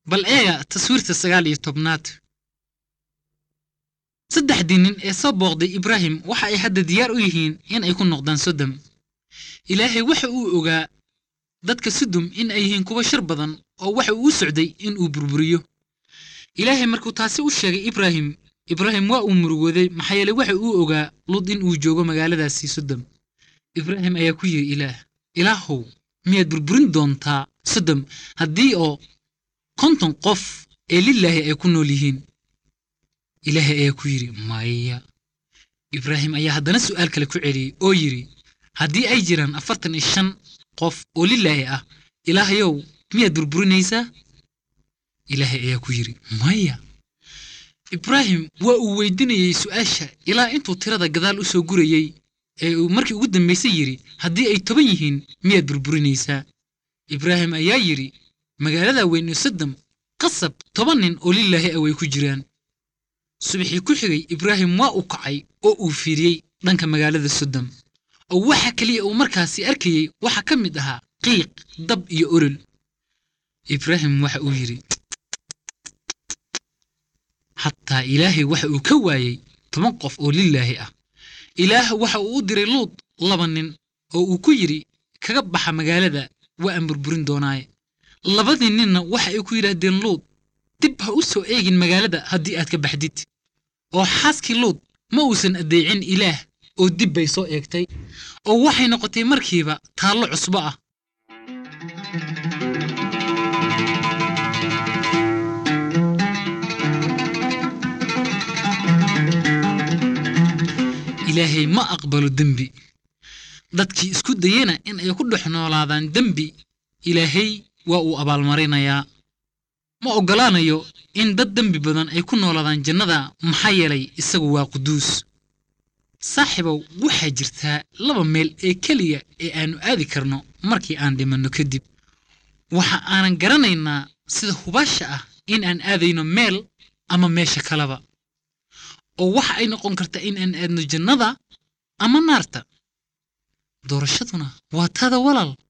bal eega taswiirta sagaal iyo tobnaad saddexdii nin ee soo booqday ibraahim waxa ay hadda diyaar u yihiin in ay ku noqdaan sodom ilaahay waxa uu ogaa dadka sodom in ay yihiin kuwa shar badan oo waxa uu u socday in uu burburiyo ilaahay markuu taasi u sheegay ibraahim ibraahim waa uu murugooday maxaa yeeley waxa uu ogaa lud in uu joogo magaaladaasii sodom ibraahim ayaa ku yidhi ilaah ilaahow miyaad burburin doontaa sodom haddii oo konton qof ee lilaahi ay ku nool yihiin ilaahay ayaa ku yidhi maya ibraahim ayaa haddana su'aal kale ku celiyey oo yidhi haddii ay jiraan afartan iyo shan qof oo lilaahi ah ilaahayow miyaad burburinaysaa ilaahay ayaa ku yidhi maya ibraahim waa uu weydinayey su'aasha ilaa intuu tirada gadaal u soo gurayey ee uu markii ugu dambaysay yidhi haddii ay toban yihiin miyaad burburinaysaa ibraahim ayaa yidhi magaalada weyn ee sodom qasab toban nin oo lilaahi ah way ku jiraan subaxii ku xigay ibraahim waa uu kacay oo uu fiiriyey dhanka magaalada sodom oo waxa keliya uu markaasi arkayey waxaa ka mid ahaa qiiq dab iyo olol ibraahim waxa uu yidhi xataa ilaahay waxa uu ka waayey toban qof oo lilaahi ah ilaah waxa uu u diray luud laba nin oo uu ku yidhi kaga baxa magaalada waa aan burburin doonaaye labadii ninna waxa ay ku yidhaahdeen luud dib ha u soo eegin magaalada haddii aad ka baxdid oo xaaskii luud ma uusan addeecin ilaah oo dib bay soo eegtay oo waxay noqotay markiiba taallo cusbo ah ilaahay ma aqbalo dembi dadkii isku dayena in ay ku dhex noolaadaan dembi ilaahay waa uu abaalmarinayaa ma oggolaanayo in dad dembi badan ay ku noolaadaan jannada maxaa yeelay isagu waa quduus saaxiibow waxaa jirtaa laba meel ee keliya ee aannu aadi karno markii aan dhimanno kadib waxa aanan garanaynaa sida hubaasha ah in aan aadayno meel ama meesha kaleba oo waxa ay noqon kartaa in aan aadno jannada ama naarta doorashaduna waa taada walaal